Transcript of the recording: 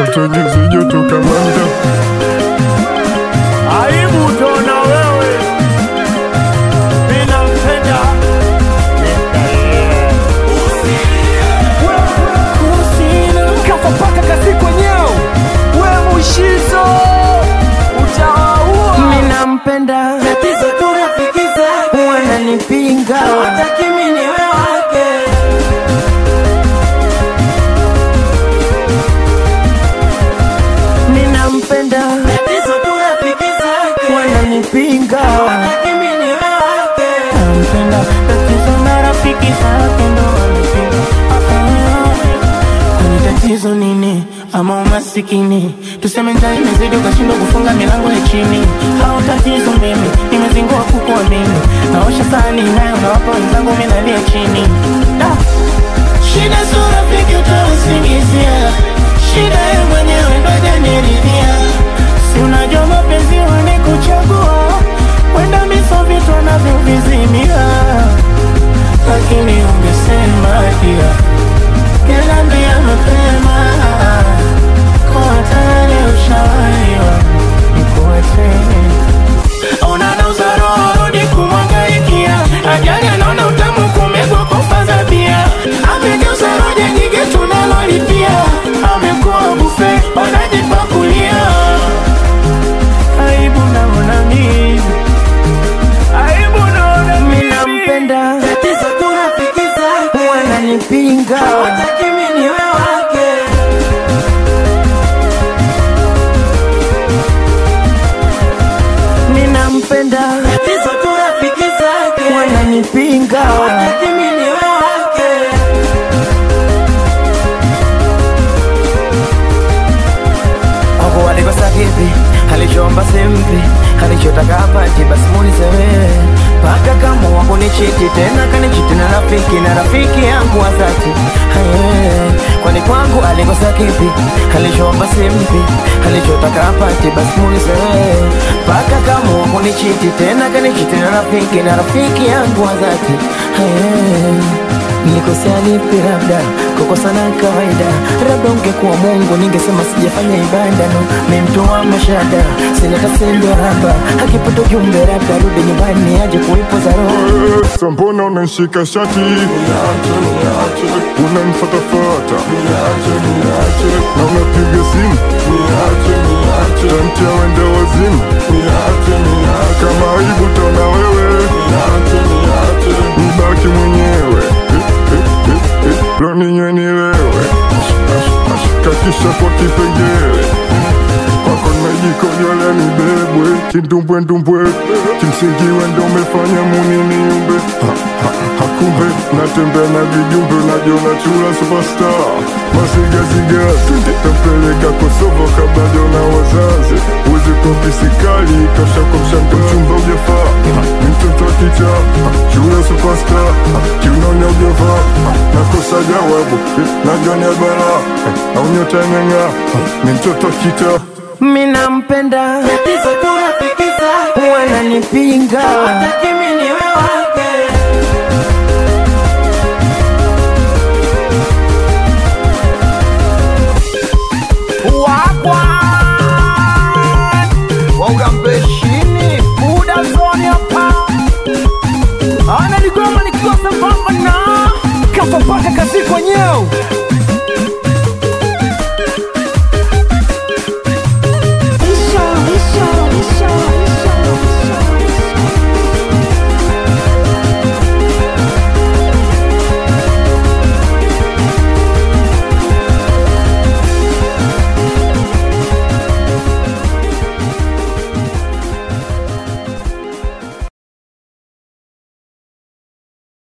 joto nyuzi joto kamanda Aibu utaona wewe, mimi nampenda kafa paka kasi kwenyeo we mushizo utawaua Minampenda tatizo tu rafiki zake wananipinga hawataki mimi niwe wake Ninampenda tatizo tu rafiki zake wananipinga hawataki mimi niwe wake Nampenda tatizo na rafiki zake ndo wanapinga Kwani tatizo nini ama umasikini tuseme njaa imezidi ukashindwa kufunga milango ya chini au tatizo mimi nimezingua kukuamini naosha sahani nayo nawapa wenzangu mimi nalia chini da. shida sio rafiki utausingizia shida ye mwenyewe ndo janiridhia si unajua mapenzi wanikuchagua wenda miso vitu wanavyovizimia lakini ungesema pia Niliambia mapema kwa tayari ushawaiwa nikuache. Ona nauza roho rudi kumwangaikia, ajali anaona utamu kumegwa kwa faza bia, amegeuza roja nyingi tunalolipia, amekuwa bufe wanajipakulia. Aibu naona mimi, aibu naona mimi nampenda, tatizo tu rafiki zake wananipinga hawataki mimi niwe wake ninampenda, tatizo tu rafiki zake wananipinga hawataki mimi niwe wake Wako walikosa kipi, alichoomba simpi, alichotaka apati, basi muulize wewe. Paka kama wako ni chiti tena kanichiti na rafiki na rafiki yangu wa dhati Aye, kwani kwangu alikosa kipi, alichoomba simpi, alichotaka apati, basi muulize wewe. Paka kama wako ni chiti tena kanichiti na rafiki na rafiki yangu wa dhati Aye. Nilikosea lipi? Labda kukosana kawaida, labda ungekuwa Mungu ningesema sijafanya ibada, no memtoa mashada, sina tasendo haba, akipata ujumbe labda rudi nyumbani aje kuipoza roho Sa mbona unanishika shati unanifatafata na unapiga simu tamtia wende wazimu kama aibu taona wewe nibaki mwenyewe lo ninywe nilewe kakisha kwa kipengele kwako najikojolea nibebwe kindumbwendumbwe kimsingi wendo umefanya muniniumbe Ha, ha, hakumbe natembea na vijumbe najiona chula superstar masigazigazi tapeleka kosovo kabla jona wazazi uwezi kopi sikali kasha kwa mshamba mchumba ujafaa ni mtoto wa kicha chula superstar kiunaonya ujafaa nakosa jawabu najua ni bala au nyota ng'ang'a ni mtoto wa kita Minampenda, tatizo tu rafiki zake wananipinga hawataki mimi niwe wake wakwa waugambeshini buda zoni hapa ana ligoma nikikosa pamba na kafa paka kasi kwenyeo